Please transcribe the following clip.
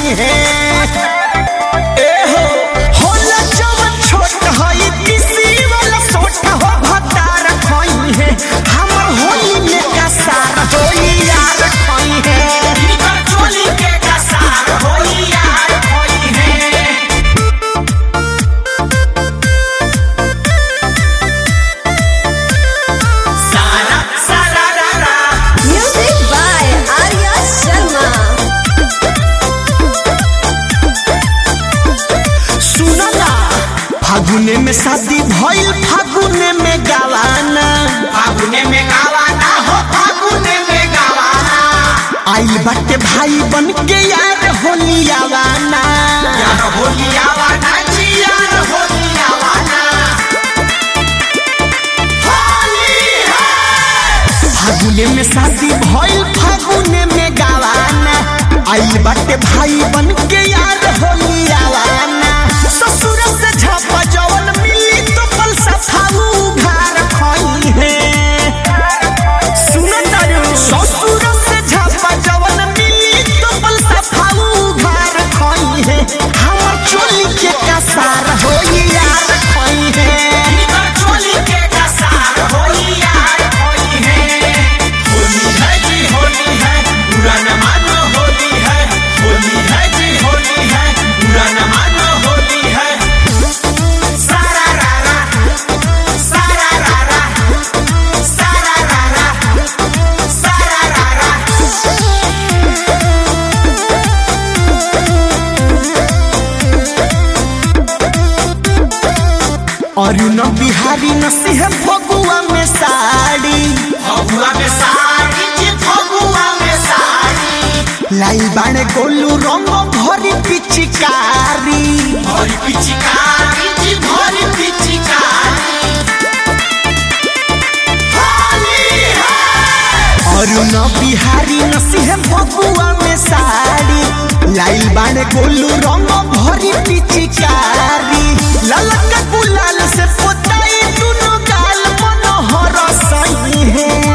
सही है ए हो होला जवन छोट हई किसी वाला सोट हो भतार खई है हमर होली में कसार होई यार खई है इनकर चोली के कसार होई यार खई है सारा सारा रा रा Music by Arya Sharma. सुनो ना फागुने में शादी भइल फागुने में गवाना फागुने में गवाना हो फागुने में गवाना आइल बाटे भाई बन के यार होली आवाना यार होली आवाना जी यार होली आवाना होली है फागुने में शादी भइल फागुने में गवाना आइल बाटे भाई बन के यार होली आवाना ससुर से झपा जवन मिली तो पल सफाऊ घर खई है सुन तारू ससुर से झपा जवन मिली तो पल सफाऊ घर खई है हमर चोली के कसार होई यार खई है चोली के कसार होई यार खई है होली है जी होली है बुरा न मानो होली है होली है जी होली है बुरा न मानो होली है सारा रा रा सारा रा रा सारा रा रा सारा रा रा और न बिहारी नसीह फगुआ में साड़ी फगुआ में साड़ी जी फगुआ में साड़ी लाई बाणे गोलू रंग भरी पिचकारी भरी पिचकारी जी भरी पिचकारी होली है और न बिहारी नसीह फगुआ में साड़ी लाइल बाणे गोलू रंग भरी पिचकारी ललका गुलाल से पोताई दुनो गाल मनोहर सही है